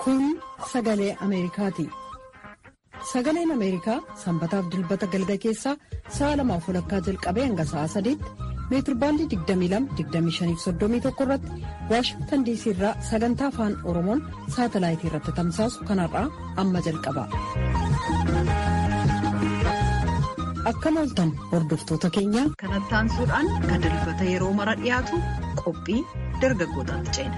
Kun sagalee Ameerikaati. Sagaleen Ameerikaa sanbataaf dilbata galgala keessaa sa'a lamaaf walakkaa jalqabee hanga sa'a sadiitti meetirbaandii 22-25-31 irratti waashingtan diisii irraa sagantaa afaan oromoon saatalaayitii irratti tamsaasu kanarraa amma jalqaba. Akkam ooltan hordoftoota keenya. Kanatti aansuudhaan kan dilbata yeroo mara dhiyaatu qophii dargaggootaatti ceena.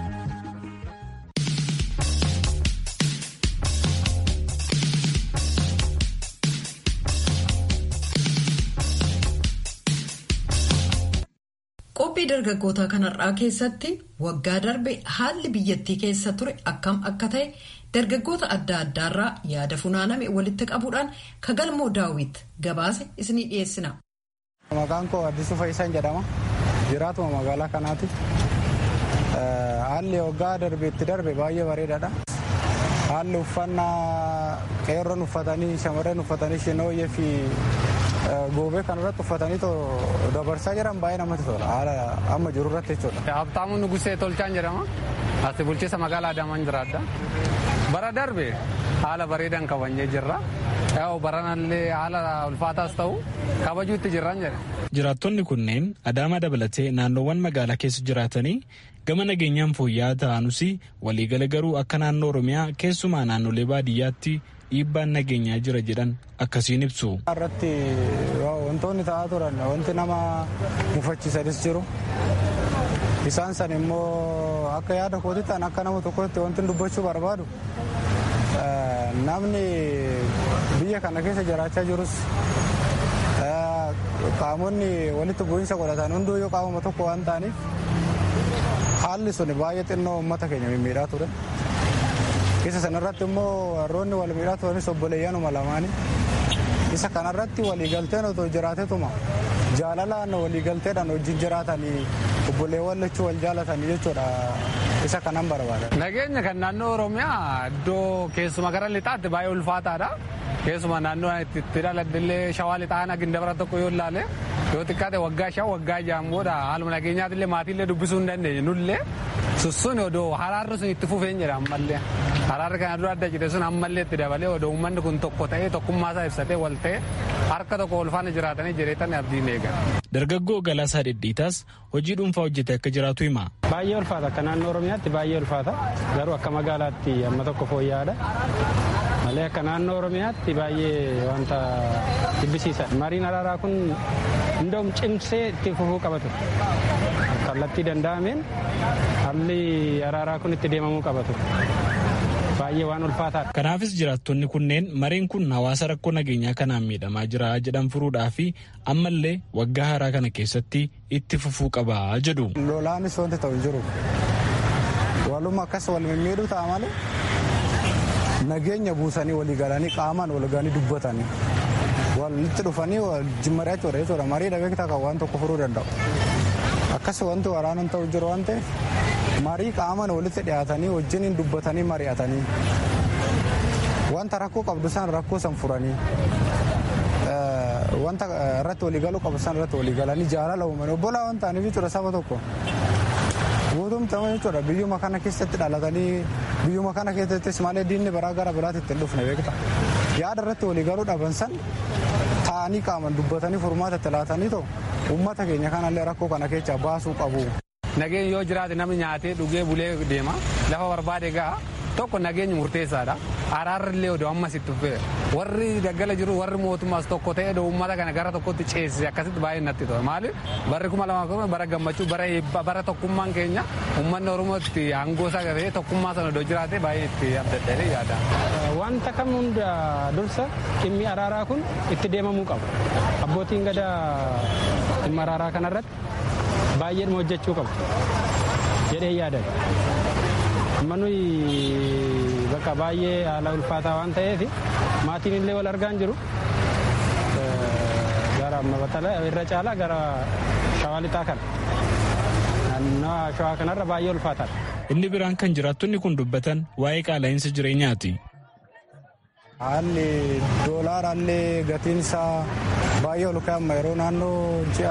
Qophii dargaggootaa kanarraa keessatti waggaa darbe haalli biyyattii keessa ture akkam akka ta'e dargaggoota adda addaarraa yaada funaaname walitti qabuudhaan kagalmoo daawwit gabaase isinii dhiyeessina. Maqaan koo Addisuu Fayyisaan jedhama. Jiraatuma magaalaa kanaati. Haalli waggaa darbe itti darbe baay'ee bareedaadha. Haalli uffannaa qeerroon uffatanii shamarreen uffatanii shinooyyee fi goobee kanarratti uffatanii dabarsaa jiran baay'ee namatti tola. Haala amma jiru irratti jechuudha. Habtaamuu Nugusee Tolchaan jedhama. Ati bulchiinsa magaalaa Adaamaan jiraadha. Bara darbe haala bareedaan kabajnee jirra. Baranallee haala ulfaataas ta'u kabajuutti jirran jedhe. Jiraattonni kunneen Adaamaa dabalatee naannoowwan magaalaa keessa jiraatanii gama nageenyaan fooyya'aa ta'anus waliigala garuu akka naannoo Oromiyaa keessumaa naannolee baadiyyaatti dhiibbaan nageenyaa jira jedhan akkasiin ibsu. irratti wantoonni ta'aa turan wanti nama mufachiisanis jiru. Isaan san immoo akka yaada kootti ta'an akka nama tokkotti wanti dubbachuu barbaadu namni biyya kana keessa jiraachaa jirus qaamonni walitti bu'iinsa godhatan hunduu yoo qaamuma tokko waan ta'aniif haalli sun baay'ee xinnoo uummata keenya mimmiidhaa ture. Isa sanarratti immoo warroonni wal miidhaa turanis obboleeyyanuma lamaanii. Isa kanarratti waliigalteen otoo jiraatetuma jaalalaan waliigalteedhaan wajjin jiraatanii obboleewwan lachuu wal jaalatanii jechuudha. Isa kanan barbaada. Nageenya kan naannoo Oromiyaa iddoo keessuma gara lixaatti baay'ee ulfaataadha. Keessuma naannoo itti dhaladhillee shawaa lixaan agindabara tokko yoo ilaale yoo xiqqaate waggaa shan waggaa ja'an booda haaluma nageenyaatillee maatiillee dubbisuu hin dandeenye nullee sussuun odoo haraarri sun itti fufeen jedha ammallee. Haraarri kana dura adda cite sun ammallee itti dabalee odoo uummanni kun tokko ta'ee tokkummaa isaa ibsatee wal ta'ee harka tokko wal faana jiraatanii jireetan abdiin eegan. Dargaggoo Galaasaa Dhidhiitaas hojii dhuunfaa hojjete akka jiraatu hima. Baay'ee ulfaata akka naannoo Oromiyaatti baay'ee ulfaata garuu akka magaalaatti amma tokko fooyya'aadha. Malee akka naannoo Oromiyaatti baay'ee wanta jibbisiisa. Mariin araaraa kun hundoom cimsee itti fufuu qabatu. Kallattii danda'ameen haalli araaraa kun itti deemamuu qabatu. baay'ee waan ulfaataadha. Kanaafis jiraattonni kunneen mariin kun hawaasa rakkoo nageenyaa kanaan miidhamaa jira jedhan furuudhaa fi ammallee waggaa haaraa kana keessatti itti fufuu qaba jedhu. Lolaanis wanti ta'u hin jiru. Waluma akkas wal mimmiidhu ta'a malee nageenya buusanii walii galanii qaamaan wal ga'anii dubbatanii walitti dhufanii wajjin mari'achuudha jechuudha. Marii dhabeektaa kan waan tokko furuu danda'u. Akkas wanti waraanaan ta'u jiru waan ta'eef marii qaamaan walitti dhiyaatanii wajjiniin dubbatanii mari'atanii wanta rakkoo qabdu san rakkoo san furanii wanta irratti waliigaluu qabu san irratti waliigalanii jaalala uumanii obbolaa waan ta'aniif jechuudha saba tokko. Guutumtama jechuudha biyyuma kana keessatti dhalatanii biyyuma kana keessattis malee diinni baraa gara biraatti ittiin dhufne beekta. Yaada irratti waliigaluu dhaban san taa'anii qaamaan dubbatanii furmaata itti laatanii ta'u uummata keenya kanallee rakkoo kana keessaa baasuu qabu. Nageenyi yoo jiraate namni nyaatee dhugee bulee deema lafa barbaade ga'a tokko nageenyi murteessaadha. Araarri illee odoo ammas itti fufee warri daggala jiru warri mootummaas tokko ta'ee uummata kana gara tokkotti ceesise akkasitti baay'ee natti tola maaliif barri kuma lamaa kuma bara gammachuu bara eebbaa bara tokkummaan keenya uummanni oromootti aangoo isaa gatee tokkummaa sana odoo jiraate baay'ee itti abdadhee yaada. Wanta kam hunda dursa dhimmi araaraa kun itti deemamuu qabu. Abbootiin gadaa dhimma araaraa kanarratti baay'ee hojjechuu qabu jedhee yaadan. Amma nuyi bakka baay'ee haala ulfaataa waan ta'eef maatiin illee wal argaa hin jiru. Gara irra caalaa gara shawaa lixaa kana. Naannoo shawaa kanarra baay'ee ulfaataadha. Inni biraan kan jiraattonni kun dubbatan waa'ee qaala'insa jireenyaati. Haalli doolaaraallee gatiin isaa baay'ee ol ka'e yeroo naannoo ji'a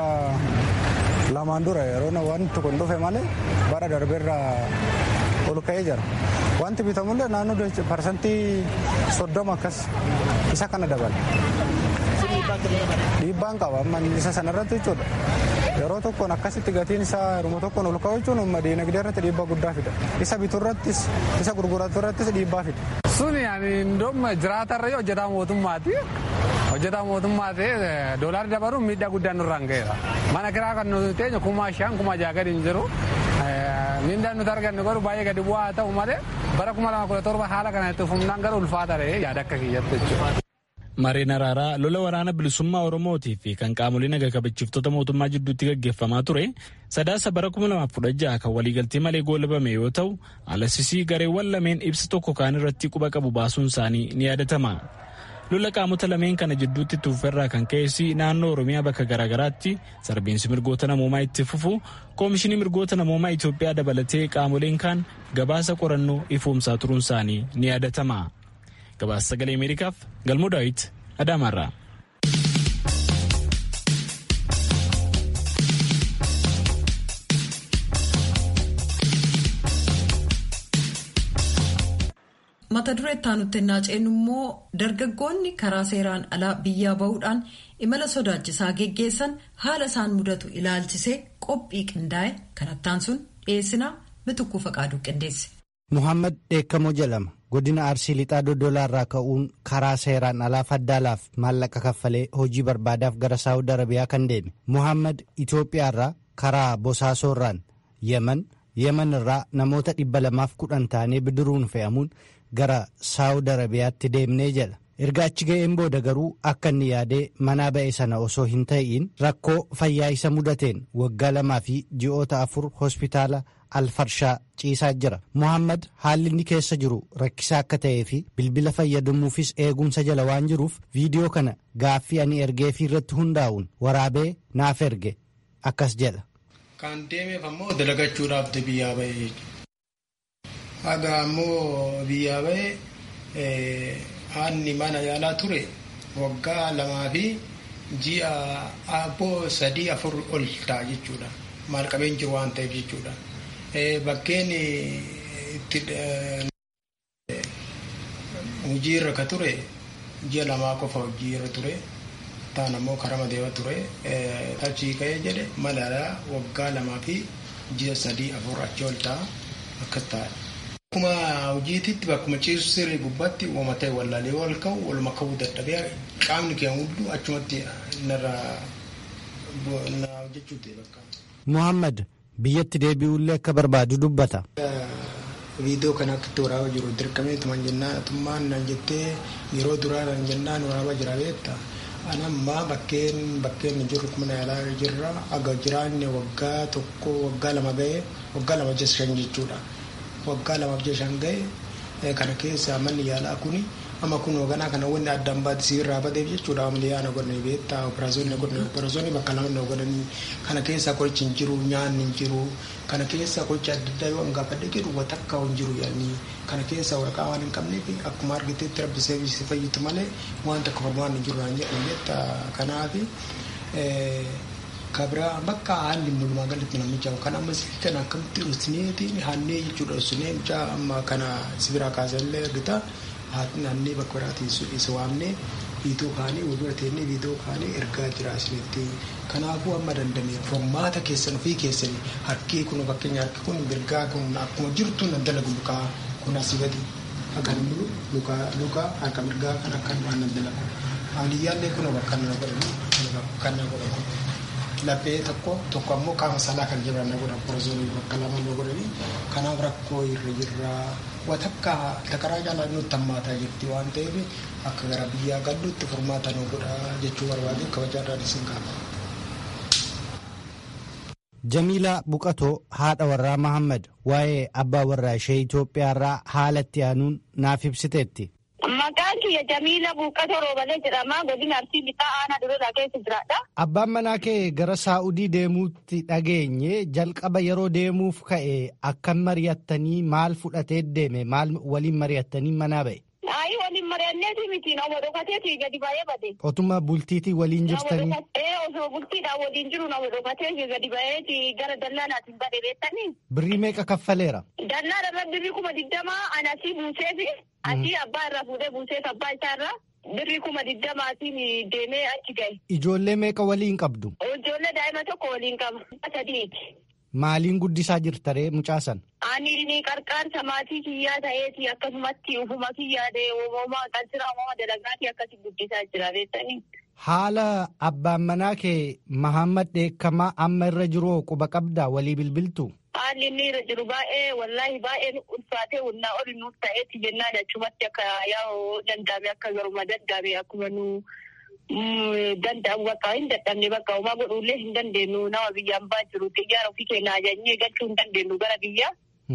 lamaan dura yeroo waan tokko hin dhufe malee bara darbeerraa ol ka'ee jira. wanti bitamullee naannoo parsantii soddoma akkas isa kana dabala. Dhiibbaan qaba amma isa sanarratti jechuudha. Yeroo tokkoon akkasitti gatiin isaa yeroo tokkoon ol ka'u jechuun umma diinagdee irratti dhiibbaa guddaa fida. Isa biturrattis isa gurguratu irrattis dhiibbaa fida. Suni indoom jiraatarra hojjetaa mootummaati. Hojjetaa mootummaa ta'ee doolaarri dabaluun miidhaa guddaan nurraan ga'eera. Mana kiraa kan nuti teenye kumaa shan kumaa jaha gadi hin jiru. Miindaan nuti argannu garuu baay'ee gadi bu'aa haa ta'u malee bara kuma lama kudha torba haala kanatti humnaan garuu ulfaata ta'ee yaada akka kiyyatti jechuudha. Mareen araaraa lola waraana bilisummaa Oromootii fi kan qaamolee naga kabachiiftota mootummaa jidduutti gaggeeffamaa ture sadaasa bara 2016 kan waliigaltee malee goolabame yoo ta'u alasisii gareewwan lameen ibsa tokko kaan irratti quba qabu baasuun isaanii ni yaadatama. Lola qaamota lameen kana jidduutti tuuferraa kan ka'e naannoo Oromiyaa bakka garaagaraatti sarbiinsi mirgoota namoomaa itti fufu koomishinii mirgoota namoomaa Itoophiyaa dabalatee qaamoleen kaan gabaasa qorannoo ifoomsaa turuun isaanii ni yaadatama. gabaasa sagalee ameerikaaf galmoo daawit adaamaarraa. mata duree itti naaceen immoo dargaggoonni karaa seeraan alaa biyyaa bahuudhaan imala sodaachisaa geggeessan haala isaan mudatu ilaalchisee qophii qindaa'e kanattaan sun dhiyeessinaa mitukkuu faqaaduu qindeesse. Muhammad Dheekkamoo jedhama. Godina Arsii Lixaa Dodolaarraa ka'uun karaa seeraan alaa faddaalaaf maallaqa kaffalee hojii barbaadaaf gara Saawud Arabiyaa kan deeme. Muhammad Itoophiyaarraa karaa Bosaasoorraan Yemen, Yemen irraa namoota dhibba lamaaf kudhan taanee bidiruun fe'amuun gara Saawud Arabiyaatti deemnee jedha. Erga achi ga'een booda garuu akka inni yaadee manaa ba'e sana osoo hin ta'iin rakkoo fayyaa isa mudateen waggaa lamaa fi ji'oota afur hospitaala alfarshaa ciisaa jira. Muhammad haalli inni keessa jiru rakkisaa akka ta'ee fi bilbila fayyadamuufis eegumsa jala waan jiruuf viidiyoo kana gaaffii ani ergeefii irratti hundaa'uun waraabee naaf erge akkas jedha. Kan deemeef ammoo dalagachuudhaaf biyyaa ba'e. Haga ammoo biyyaa ba'e haanni mana yaalaa ture waggaa lamaa fi ji'a abboo sadii afur ol ta'a jechuudha. Maal qabeen jiru waan ta'eef jechuudha. Bakkeen itti hojii irra ka ture ji'a lamaa qofa hojii irra ture. Taan ammoo karama deema ture. Achii ka'ee jedhe malaalaa waggaa lamaa fi ji'a sadii afur achi ol ta'a akkas ta'a. Akkuma hojiititti bakkuma ciisu sirrii gubbaatti uumama ta'e wallaalee wal ka'u waluma ka'uu dadhabee qaamni keenya hunduu achumatti narra na hojjechuu ta'e bakka. Muhammad biyyatti deebi'ullee akka barbaadu dubbata. Viidiyoo kana akkatti waraabaa jiru dirqamee tuman jennaan atummaan nan jettee yeroo duraa nan jennaan waraabaa jira beekta. Anammaa bakkeen bakkeen jirru kuma yaalaa jirra aga jiraanne waggaa tokko waggaa lama ga'e waggaa lama jecha shan jechuudha. Waggaa lamaaf jecha shan ga'e kana keessa manni yaalaa kuni amma kun hoogganaa kana wanni addaan baattisii irraa badeef jechuudha ammayyaa na godhanii beektaa operaasyoonni na godhanii operaasyoonni bakka lama na godhanii kana keessa qorichi hin jiru nyaanni hin jiru kana keessa qorichi adda addaa yoo gaafadhe jedhu watakka hin jiru yaadni kana keessa waraqaa waan hin qabneef akkuma argiteetti rabbi seevisii fayyitu malee waan takka formaan hin jiru naan jedhan beektaa kanaafi kabira bakka haalli mulumaa galatti namicha kan amma sirrii kana akkamitti dhusneetiin haannee jechuudha dhusnee mucaa amma kana sibiraa kaasallee argita haati naannee bakka biraatiin isa waamnee viidiyoo kaanii walbira teennee viidiyoo kaanii ergaa jira isinitti kanaafuu amma dandamee formaata keessan ofii keessanii harkii kun fakkeenya harki kun mirgaa kun akkuma jirtu nan dalagu lukaa kun asii gadi akkan bulu lukaa lukaa harka mirgaa kan akkan waan nan dalagu haaliyyaallee kun bakka na godhani kan na godhamu laphee tokko tokko ammoo qaama salaa kan jiran na godhan porozoonii bakka lama na godhani kanaaf rakkoo irra jirra watakka takaraa caalaa nutti hammaataa jirti waan ta'eef akka gara biyyaa galluutti furmaata nu godha jechuu barbaade kabajaadhaan isin qaama. Jamiilaa Buqatoo haadha warraa Mahammad waa'ee abbaa warraa ishee Itoophiyaarraa haala itti aanuun naaf ibsiteetti. Maqaan kiyya Jamiila Buuqatoo Roobalee jedhama. Godina Arsii Lixaa Aanaa Dureeraa keessa jiraadha. Abbaan manaa kee gara Saa'udii deemuutti dhageenye jalqaba yeroo deemuuf ka'e akkam mari'attanii maal fudhatee deeme maal waliin mari'attanii manaa ba'e? Ayi waliin mari'annee hojjanneeti miti nama dhokateeti gadi baay'ee bade. Otuma bultiitii waliin jirtanii. Ee osoo bultiidhaan waliin jiru nama dhokatee gadi baay'eeti gara dallaanaatiin bade beektanii. Birrii meeqa kaffaleera? Dallaan irra birrii kuma digdamaa ani asii buuseefi asii abbaa irraa fuudhee buuseef abbaa isaa irraa birrii kuma digdamaatiin deemee achi gahe. Ijoollee meeqa waliin qabdu? Ijoollee daa'ima tokko waliin qaba. Sadiiti. Maaliin guddisaa jirtaree mucaasan? Ani ni qarqaarsa maatii kiyyaa ta'eeti akkasumatti ufuma kiyyaadee uumamaa qalsira uumama dalagaatii akkasi guddisaa jira beektanii. Haala abbaan manaa kee Mahammad Dheekkamaa amma irra jiru quba qabdaa walii bilbiltu? Haalli inni irra jiru baay'ee wallaahi baay'ee nu ulfaatee humnaa oli nuuf ta'eeti jennaan achumatti akka yaa'u danda'ame akka garuma danda'ame akkuma nu danda'amu bakka hin dadhabne bakka homaa godhuullee hin dandeenyu nama biyyaan baa jiru xiyyaara ofii keenya ajajnee galchuu hin dandeenyu gara biyyaa.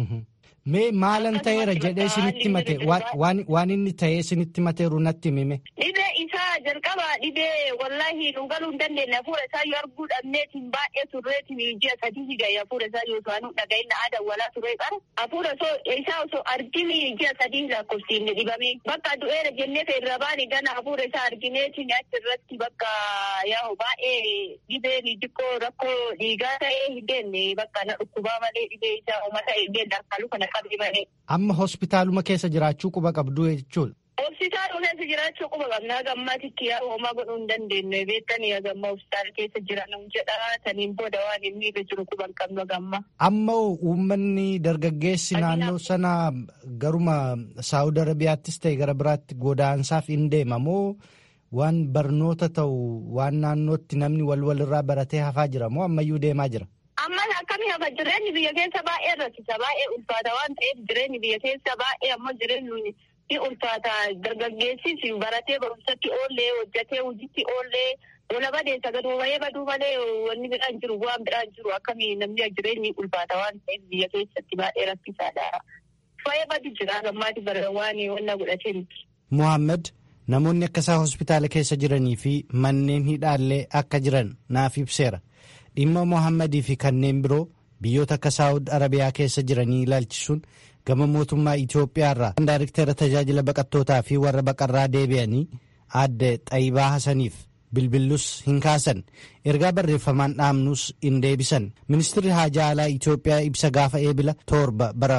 Mee maalan ta'eera jedhee isinitti mate waan inni ta'ee isinitti mateeru natti mime. Dhibee isaa jalqaba dhibee wallaahi nu galuu hin dandeenye hafuura isaa yoo arguu dhabneetiin baay'ee turreetiin ji'a sadii gahe hafuura isaa yoo saanuu dhaga'inna aadaa walaa turee qara hafuura isaa osoo argini ji'a sadii lakkoofsiinne dhibame bakka du'eera jennee irra baane gana hafuura isaa argineetiin achi irratti bakka yaa'u baay'ee dhibeen xiqqoo rakkoo dhiigaa ta'ee hin deemne bakka na dhukkubaa malee dhibee isaa uummata hin deemne harkaaluu kana Amma hospitaaluma keessa jiraachuu quba qabdu jechuudha. Hospitaaluma keessa jiraachuu quba qabna gammaatitti yaa homaa godhuu hin dandeenye beektanii gamma hospitaala keessa jiran jedha saniin booda waan inni irra jiru quba hin qabnu gamma. Amma uummanni dargaggeessi naannoo sana garuma Saawud Arabiyaattis ta'e gara biraatti godaansaaf hin deema moo waan barnoota ta'u waan naannootti namni wal walirraa baratee hafaa jira moo ammayyuu deemaa jira? Ammas akkamii hafa jireenyi biyya keessa baay'ee rakkisa baay'ee ulfaata waan ta'eef jireenyi biyya keessa baay'ee ammoo jireenyi ni ulfaata dargaggeessis baratee barumsatti oollee hojjatee hojiitti oollee wala badeessa gaduu bahee baduu malee wanni biraan jiru waan biraan jiru akkamii namni jireenyi ulfaata waan ta'eef biyya keessatti baay'ee rakkisaadha. Fayyaa badu jira gammaati bara waan wanna godhatee miti. Muhammad namoonni akkasaa hospitaala keessa jiranii fi manneen hidhaallee akka jiran naaf ibseera. dhimma mohammadii fi kanneen biroo biyyoota akka saawud arabiyaa keessa jiranii ilaalchisuun gama mootummaa Itoophiyaa irraa daariktera tajaajila baqattootaa fi warra baqarraa deebi'anii aadde Xayibaa Hasaniif bilbillus hin kaasan ergaa barreeffamaan dhaamnus hin deebisan ministirri haajaa alaa Itoophiyaa ibsa gaafa eebila torba bara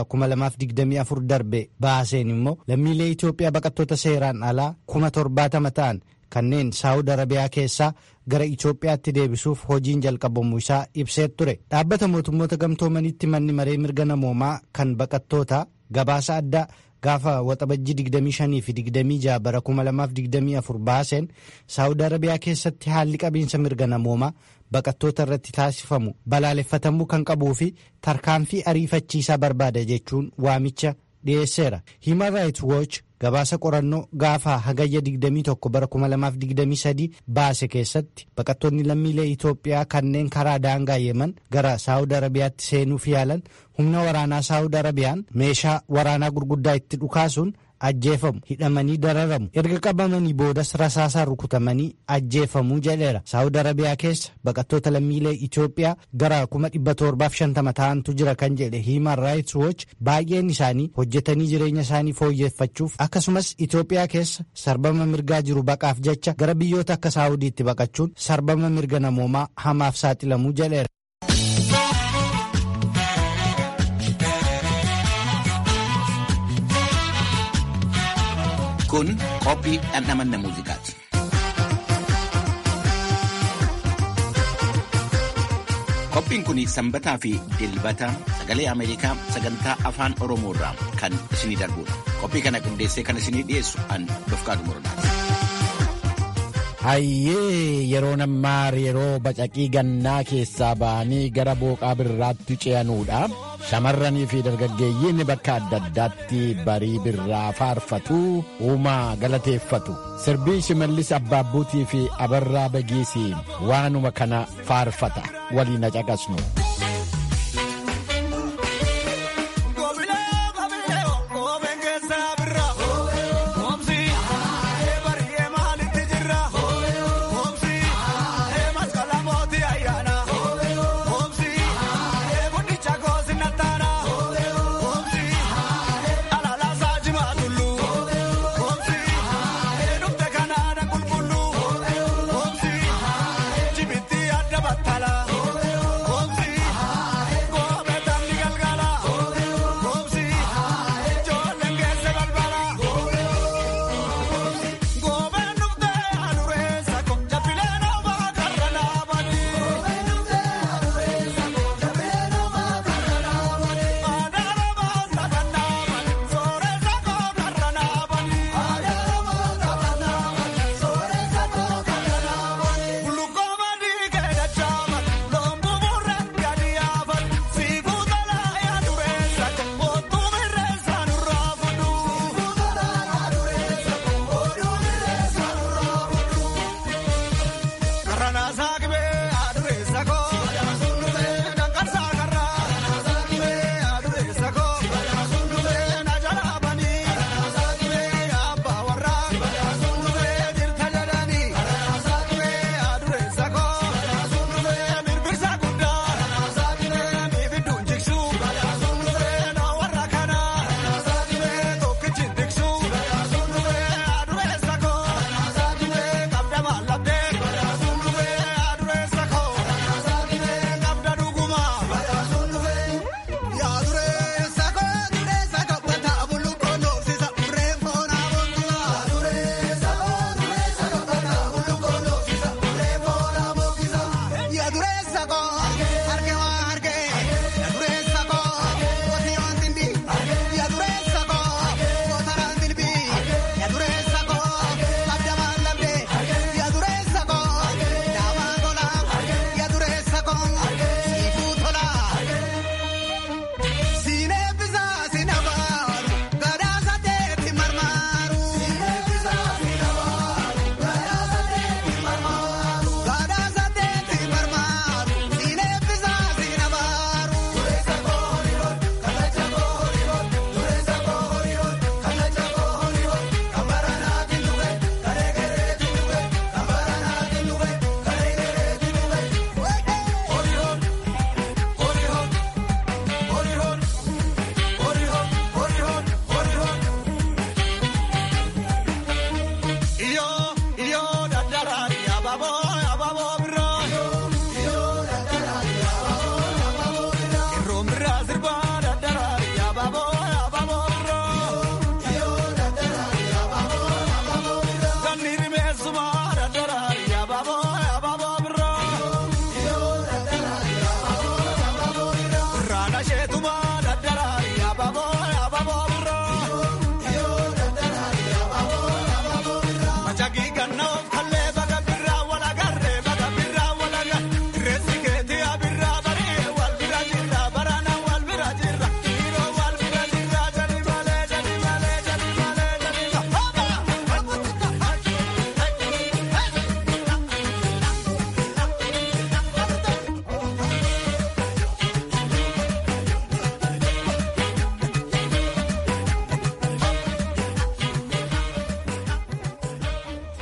2024 darbe baaseen immoo lammiilee Itoophiyaa baqattoota seeraan alaa kuma torbaatama ta'an kanneen saawud arabiyaa keessaa gara Itoophiyaatti deebisuuf hojiin jalqabamuu isaa ibsee ture dhaabbata mootummoota gamtoomanitti manni maree mirga namoomaa kan baqattoota gabaasa addaa gaafa waxabajjii 25 fi 26 bara 2024 baaseen saawud arabiyaa keessatti haalli qabiinsa mirga namoomaa baqattoota irratti taasifamu balaaleffatamuu kan qabuu fi tarkaanfii ariifachiisaa barbaada jechuun waamicha dhiyeesseera human rights watch gabaasa qorannoo gaafa hagayya 21 bara 2023 baase keessatti baqattoonni lammiilee Itoophiyaa kanneen karaa daangaa yeman gara saawud arabiyaatti seenuuf yaalan humna waraanaa saawud arabiyaan meeshaa waraanaa gurguddaa itti dhukaasuun ajjeefamu hidhamanii dararamu erga qabamanii boodas rasaasaan rukutamanii ajjeefamuu jedheera saawud arabiyaa keessa baqattoota lammiilee Itoophiyaa gara 1750 ta'antu jira kan jedhe human rights watch baay'een isaanii hojjetanii jireenya isaanii fooyyeffachuuf akkasumas Itoophiyaa keessa sarbama mirgaa jiru baqaaf jecha gara biyyoota akka saawudiitti baqachuun sarbama mirga namoomaa hamaaf saaxilamuu jedheera. Kun qophii dhandhamanna muuziqaati. Qophiin kun sanbataa fi dilbata sagalee Ameerikaa sagantaa afaan Oromoo irraa kan isinii darbudha. Qophii kana qindeessee kan isinii dhiyeessu an Dofqaadu Morodaati. Hayyee yeroo ammaa yeroo bacaqii gannaa keessaa ba'anii gara booqaa birraatti ce'anuudha. Shamarranii fi dargaggeeyyiin bakka adda addaatti barii birraa faarfatu uumaa galateeffatu. Sirbii shimallis abbaabbuutii fi abarraa bagiisii waanuma kana faarfata waliin caqasnu.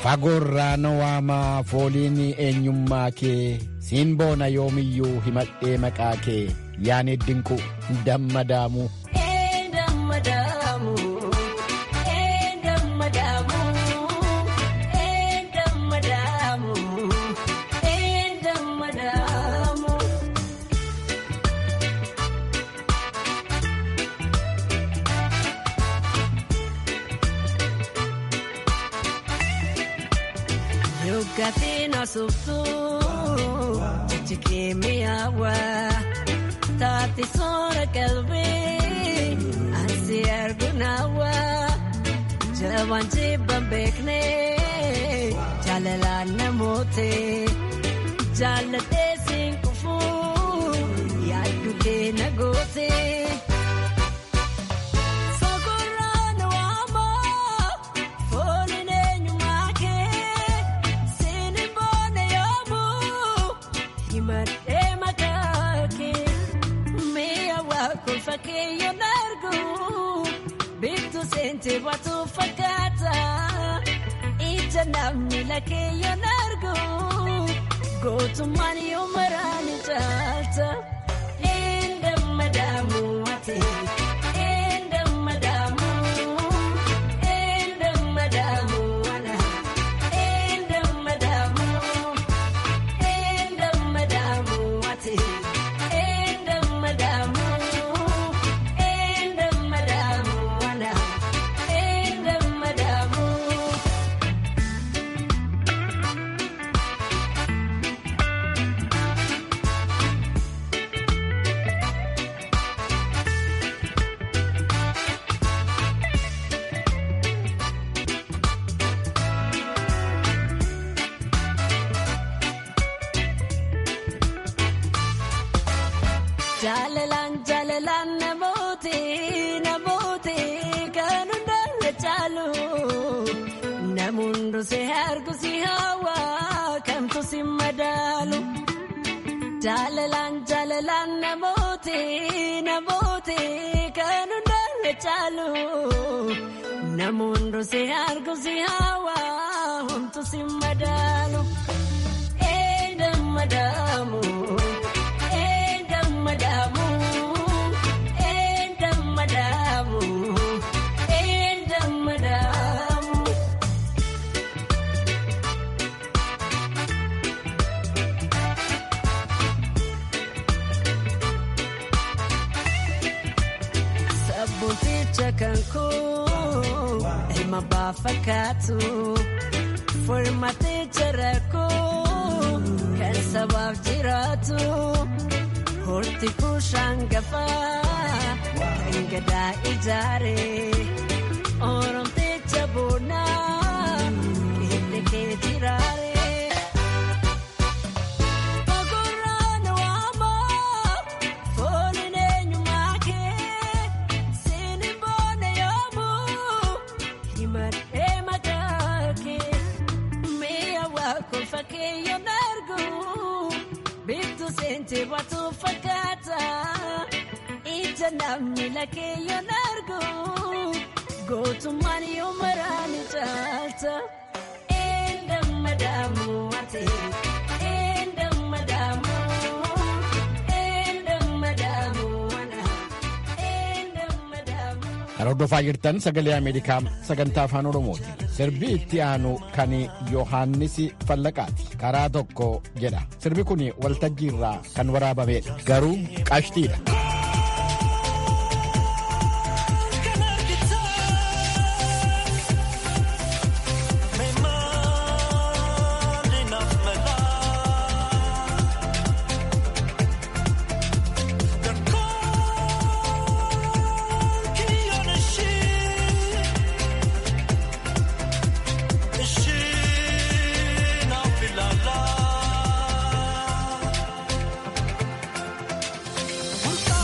fagoorraa na waamaa fooliin eenyummaa kee siin boona yoomiyyuu himadhee maqaa kee yaani dinqu dammadaamu. Gatina subtu chikimiawa tati sora kalbi asi argunawa jawan jibban bekne jalala namote jalate sin kufu yaddu ke nagote Sente watu fakata ija namni lakeeyyo nargu gootummaan yoo maraani caalta enda madaamu ati enda madaamu enda madaamu ana enda madaamu enda madaamu ati enda madaamu enda madaamu ana. Jaalalaan jaalalaan namooti namooti kan hundarra caalu namuun si argu si hawa kamtu si madaalu. Jaalalaan jaalalaan namooti namooti kan hundarra caalu namuun si argu si hawa humtu si madaalu. Eenyu madaamu. madamu enda madamu enda madamu Sabuticha kanku ilma baafakkaatu furmaticha rakkoo kan sabaaf jiraatu. Horti kushaan gafaa kan gadaa ijaare oromticha boonaa qeelle kee jiraare. Fagurraan waamaa fooliin eenyummaa kee siini boona yoomuu himadhee maqaa kee mi'a waa kolfa kee yoon argu. Biiftuu seentee baatu fakkaata ija namni lakeeyyoon argu gootummaan yoo maraani caalta enda madaamu ati enda madaamu enda madaamu wana enda madaamu. Kan hordofaa jirtan sagalee Ameerikaa sagantaa afaan Oromooti. Sirbi itti aanu kan Yohaannis Fallaqaati. Karaa tokko jedha. Sirbi kun waltajjii irraa kan waraabamedha. Garuu qashtiidha. Bulta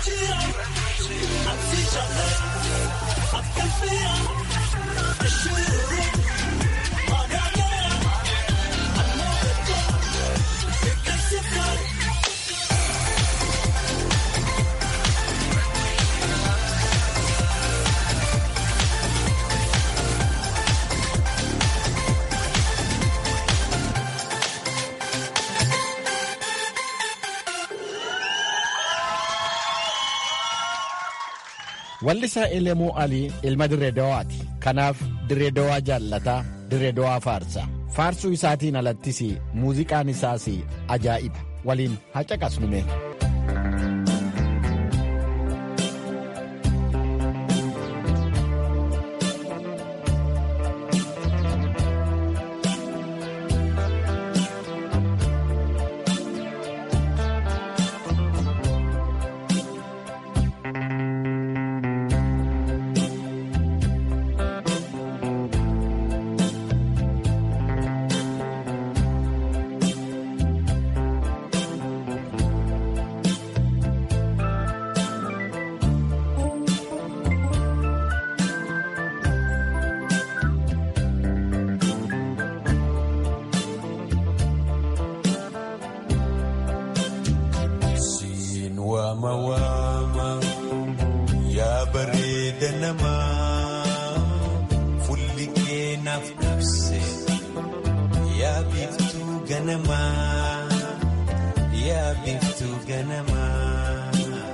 Wallisaa Elemuu Alii ilma Dirreedawaati. Kanaaf Dirreedawaa jaallataa, Dirreedawaa faarsa. Faarsuu isaatiin alattis muuziqaan isaas ajaa'iba. Waliin haa caqasnume. Waama waama yaa bareeda namaa fulli keenaaf ibse yaa biiftuu ganamaa yaa biiftuu ganamaa.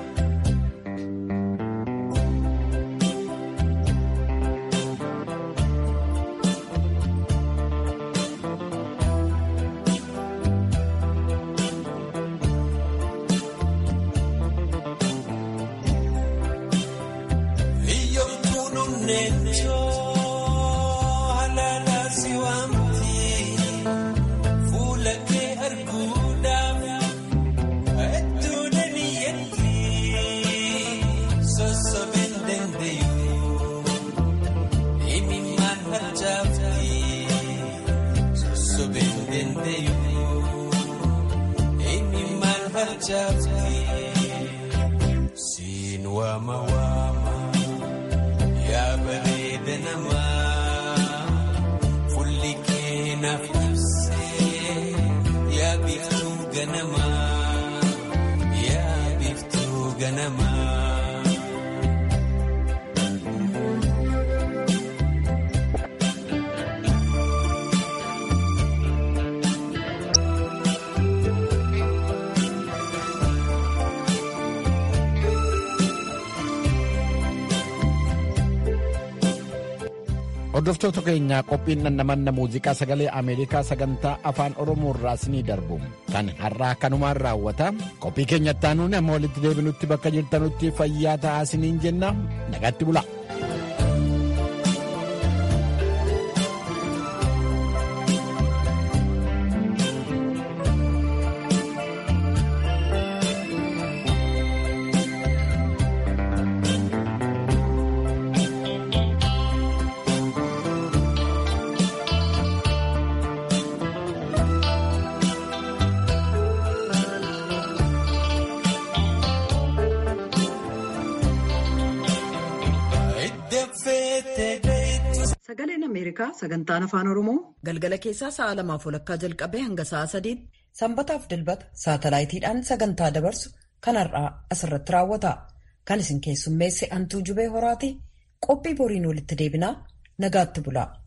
Siin waama waama yaa bareeda namaa fulli keenaaf ibsee yaa biiftuu ganamaa yaa biiftuu ganamaa. Hordoftoota keenyaa qophiin dhandhamanna muuziqaa sagalee Ameerikaa sagantaa afaan Oromoo irraa isinii darbu kan har'aa kanumaan raawwata. Qophii keenyatti aanuun amma walitti deebinutti bakka jirtanutti fayyaa ta'aa isiniin jenna nagatti bula. Sagaleen Ameerikaa sagantaan afaan Oromoo galgala keessaa sa'a lamaaf walakkaa jalqabee hanga sa'a sadiitti sanbataaf dilbata saatalaayitiidhaan sagantaa dabarsu kan har'aa asirratti raawwata. Kan isin keessummeesse Antuu Jubee Horaati qophii boriin walitti deebinaa nagaatti bulaa.